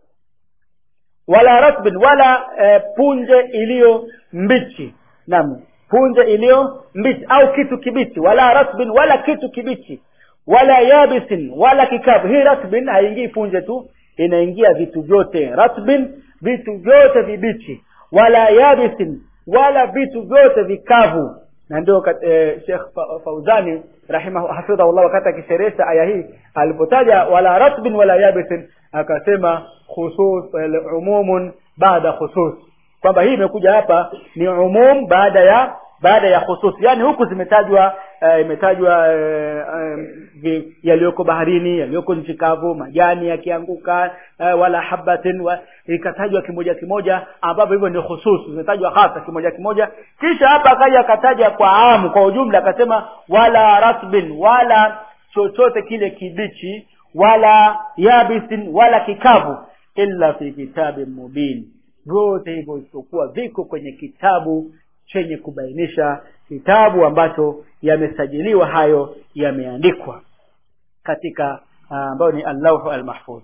A: wala ratbin wala eh, punje iliyo mbichi naam punje iliyo mbichi au kitu kibichi wala ratbin wala kitu kibichi wala yabisin wala kikavu hii ratbin haingii punje tu inaingia vitu vyote ratbin vitu vyote vibichi wala yabisin wala vitu vyote vikavu na ndio eh, Sheikh Fauzani rahimahu hafidhahullah wakati akisherehesha aya hii alipotaja wala ratbin wala yabisin akasema khusus umumun baada khusus kwamba hii imekuja hapa ni umum baada ya baada ya khusus yani huku zimetajwa uh, imetajwa uh, um, yaliyoko baharini yaliyoko nchi kavu majani yakianguka uh, wala habatin wa, ikatajwa kimoja kimoja ambavyo hivyo ni khusus zimetajwa hasa kimoja kimoja kisha hapa akaja akataja kwa amu kwa ujumla akasema wala rasbin wala chochote kile kibichi wala yabisin wala kikavu illa fi kitabin mubin vyote hivyo isipokuwa viko kwenye kitabu chenye kubainisha kitabu ambacho yamesajiliwa hayo yameandikwa katika ambayo ni allauhu almahfudh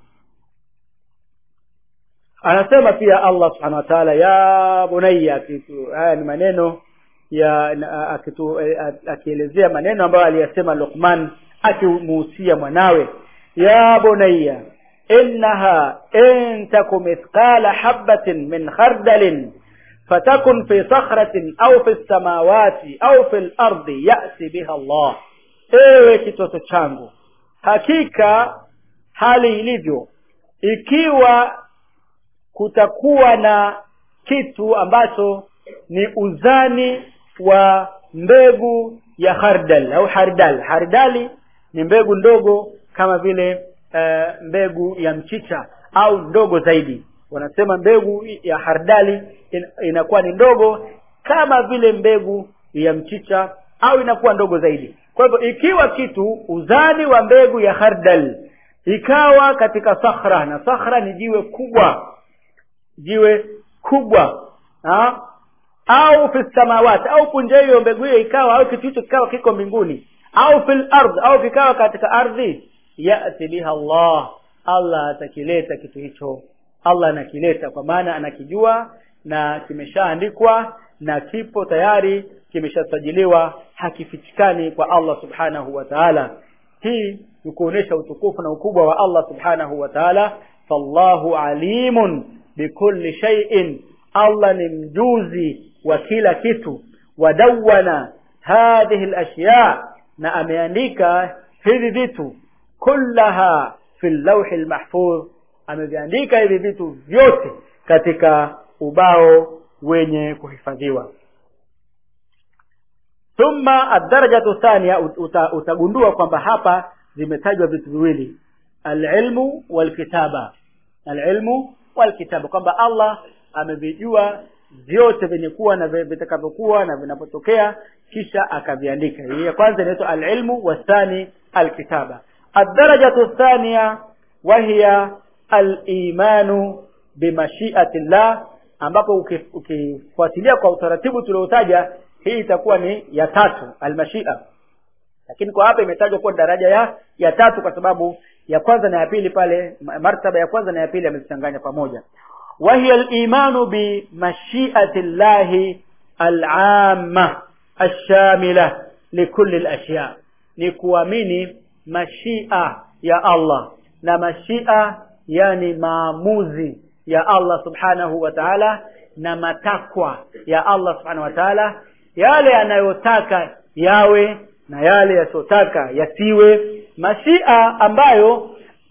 A: anasema pia allah subhanahu wa taala ya bunaya haya ni maneno ya akitu, akielezea maneno ambayo aliyasema luqman akimuhusia mwanawe ya bunaya innaha in taku mithqala habatin min khardalin fatakun fi sakhratin au fi samawati au fi lardi yati biha allah ewe kitoto changu hakika hali ilivyo ikiwa kutakuwa na kitu ambacho ni uzani wa mbegu ya hardal au hardal hardali ni mbegu ndogo kama vile uh, mbegu ya mchicha au ndogo zaidi wanasema mbegu ya hardali in, inakuwa ni ndogo kama vile mbegu ya mchicha au inakuwa ndogo zaidi kwa hivyo ikiwa kitu uzani wa mbegu ya hardal ikawa katika sakhra na sakhra ni jiwe kubwa jiwe kubwa ha? au fi samawati au punje hiyo mbegu hiyo ikawa au kitu hicho kikawa kiko mbinguni au fil ardh au kikawa katika ardhi yati biha allah allah atakileta kitu hicho allah anakileta kwa maana anakijua na kimeshaandikwa na kipo tayari kimeshasajiliwa hakifichikani kwa allah subhanahu wa taala hii ni kuonyesha utukufu na ukubwa wa allah subhanahu wa taala fallahu alimun bikulli shay'in allah ni mjuzi wa kila kitu wadawana hadhihi lashya na ameandika hivi vitu kullaha fi llauhi lmahfudh ameviandika hivi vitu vyote katika ubao wenye kuhifadhiwa thumma adarajatu thania uta, utagundua kwamba hapa vimetajwa vitu viwili alilmu walkitaba alilmu walkitaba kwamba allah amevijua vyote vyenye kuwa na vitakavyokuwa na vinapotokea kisha akaviandika hii ya kwanza inaitwa alilmu wathani alkitaba adarajatu thania wahiya alimanu bimashiati llah ambapo ukifuatilia kwa utaratibu tuliotaja hii itakuwa ni ya tatu almashia lakini kwa hapa imetajwa kuwa daraja ya ya tatu kwa sababu ya kwanza na ya pili pale martaba ya kwanza na ya pili amezichanganya pamoja وهي الإيمان بمشيئة الله العامة الشاملة لكل الأشياء نكوامini mashia ya Allah na mashia yani maamuzi ya Allah subhanahu wa ta'ala na matakwa ya Allah subhanahu wa ta'ala yale yanayotaka yawe na yale yasiyotaka yasiwe mashia ambayo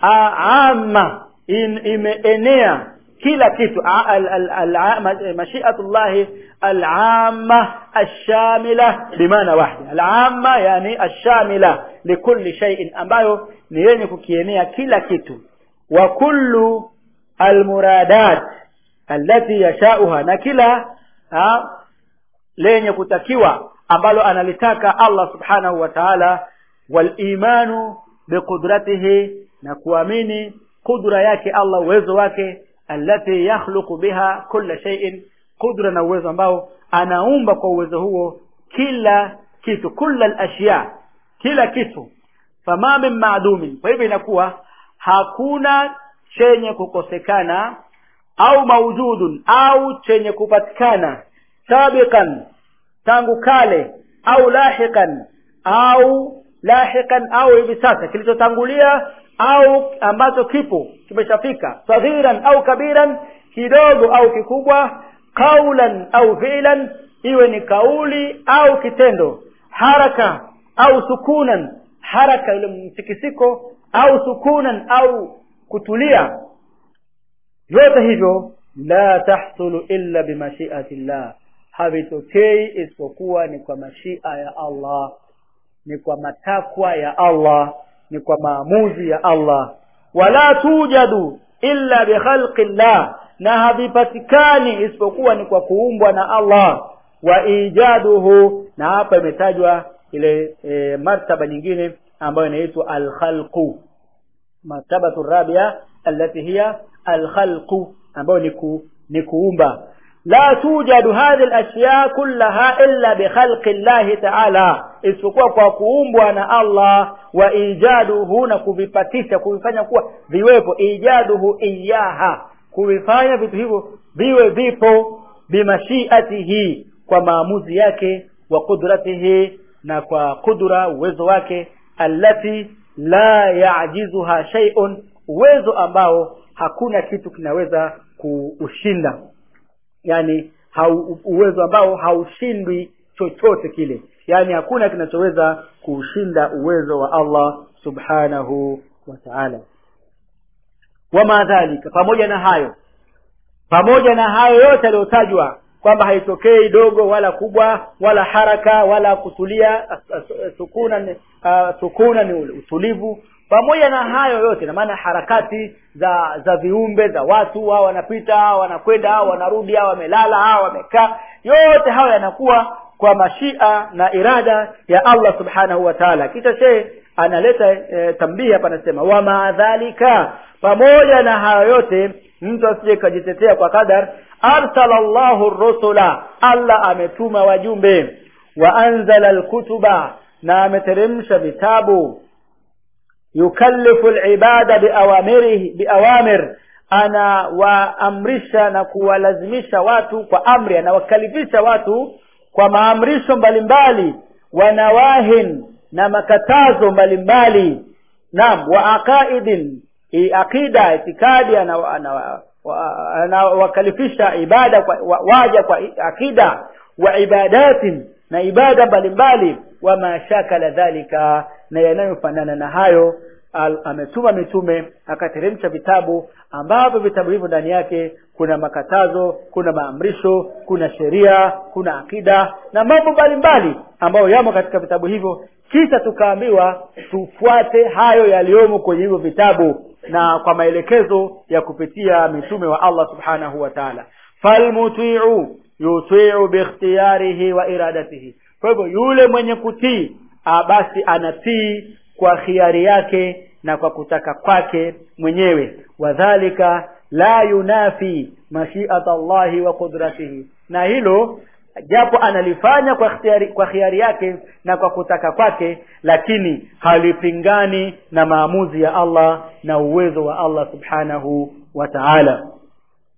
A: ama imeenea kila kitu mashiatullahi alama alshamila bimaana wahdi alama yani alshamila likulli shay'in ambayo ni yenye kukienea kila kitu wa kullu almuradat allati yashauha na kila ha, lenye kutakiwa ambalo analitaka Allah subhanahu wa ta'ala walimanu biqudratihi na kuamini kudra yake Allah uwezo wake allati yakhluqu biha kulla shay'in kudra na uwezo ambao anaumba kwa uwezo huo kila kitu kulla al-ashya kila kitu fama min ma'dumin kwa hivyo inakuwa hakuna chenye kukosekana au maujudun au chenye kupatikana sabiqan tangu kale au lahiqan au lahiqan au hivi sasa kilichotangulia au ambacho kipo kimeshafika saghiran au kabiran kidogo au kikubwa kaulan au fi'lan iwe ni kauli au kitendo haraka au sukunan haraka ile mtikisiko au sukunan au kutulia vyote hivyo la tahsulu illa bimashiati llah havitokei isipokuwa ni kwa mashia ya Allah ni kwa matakwa ya Allah ni kwa maamuzi ya Allah wala tujadu illa bikhalqi llah na havipatikani isipokuwa ni kwa kuumbwa na Allah wa ijaduhu na hapa imetajwa ile e, martaba nyingine ambayo inaitwa alkhalqu martabatu rabia allati hiya alkhalqu ambayo ni ku, ni kuumba la tujadu hadhihi alashya kullaha illa bikhalqi Allah ta'ala isipokuwa kwa kuumbwa na Allah wa ijaduhu na kuvipatisha kuvifanya kuwa viwepo ijaduhu iyaha kuvifanya vitu hivyo viwe vipo bimashiatihi kwa maamuzi yake wa qudratihi na kwa kudra uwezo wake allati la yajizuha shay'un uwezo ambao hakuna kitu kinaweza kuushinda yani hau, uwezo ambao haushindwi chochote kile yani hakuna kinachoweza kuushinda uwezo wa Allah subhanahu wa ta'ala wama dhalika pamoja na hayo pamoja na hayo yote yaliyotajwa kwamba haitokei dogo wala kubwa wala haraka wala kutulia sukuna uh, sukuna ni utulivu pamoja na hayo yote na maana harakati za za viumbe za watu hao wanapita hao wanakwenda hao wanarudi hao wamelala hao wamekaa yote hayo yanakuwa kwa mashia na irada ya Allah subhanahu wa ta'ala kisha shehe analeta e, tambii hapa anasema wa maadhalika pamoja na hayo yote mtu asije kujitetea kwa kadar arsala Allahu rusula Allah ametuma wajumbe wa anzala alkutuba na ameteremsha vitabu yukallifu alibada biawamirihi biawamir ana waamrisha na kuwalazimisha watu kwa amri anawakalifisha watu kwa maamrisho mbalimbali wanawahin na makatazo mbalimbali naam wa aqaidin aqida itikadi anawakalifisha ibada kwa waja kwa akida wa ibadatin na ibada mbalimbali wama shakala dhalika na yanayofanana na hayo al, ametuma mitume akateremsha vitabu ambavyo vitabu hivyo ndani yake kuna makatazo kuna maamrisho kuna sheria kuna akida na mambo mbalimbali ambayo yamo katika vitabu hivyo kisha tukaambiwa tufuate hayo yaliyomo kwenye hivyo vitabu na kwa maelekezo ya kupitia mitume wa Allah subhanahu wa ta'ala falmuti'u yuti'u bikhtiyarihi wa iradatihi kwa hivyo yule mwenye kutii basi anatii kwa khiari yake na kwa kutaka kwake mwenyewe wadhalika la yunafi mashiata Allahi wa qudratihi na hilo japo analifanya kwa khiari, kwa khiari yake na kwa kutaka kwake lakini halipingani na maamuzi ya Allah na uwezo wa Allah subhanahu wa ta'ala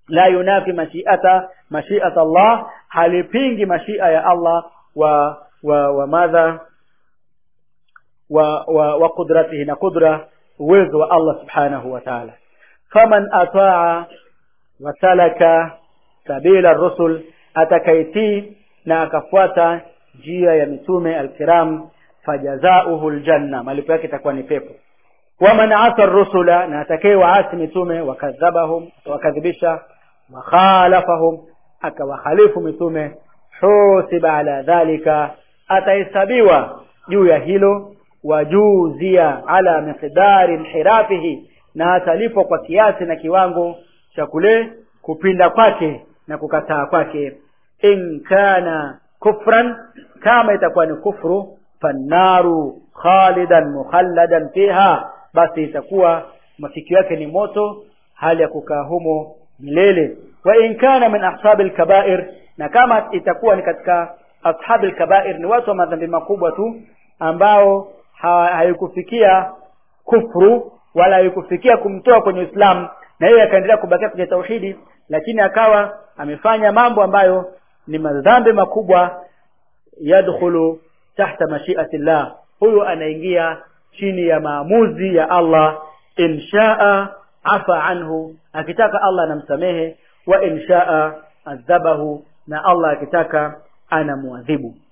A: la yunafi mashiata mashiata Allah halipingi mashia ya Allah wa wa, wa madha wa, wa, wa qudratihi na qudra uwezo wa Allah subhanahu wa ta'ala faman ataa wa salaka sabila rusul atakaitii na akafuata njia ya mitume alkiram fajazauhu aljanna malipo yake itakuwa ni pepo waman asa rusula na atakaye waasi mitume wakadhabahum wakadhibisha wakhalafahum akawakhalifu mitume husiba ala dhalika atahesabiwa juu ya hilo wajuzia ala miqdari inhirafihi na atalipwa kwa kiasi na kiwango cha kule kupinda kwake na kukataa kwake in kana kufran kama itakuwa ni kufru fannaru khalidan mukhalladan fiha basi itakuwa mafikio yake ni moto hali ya kukaa humo milele wa in kana min ashabil kabair na kama itakuwa ni katika ashabil kabair ni watu wa madhambi makubwa tu ambao haikufikia kufru wala haikufikia kumtoa kwenye Uislamu na yeye akaendelea kubakia kwenye tauhidi lakini akawa amefanya mambo ambayo ni madhambi makubwa yadkhulu tahta mashiati llah huyo anaingia chini ya maamuzi ya Allah inshaa afa anhu akitaka Allah anamsamehe wa inshaa adhabahu na Allah akitaka anamuadhibu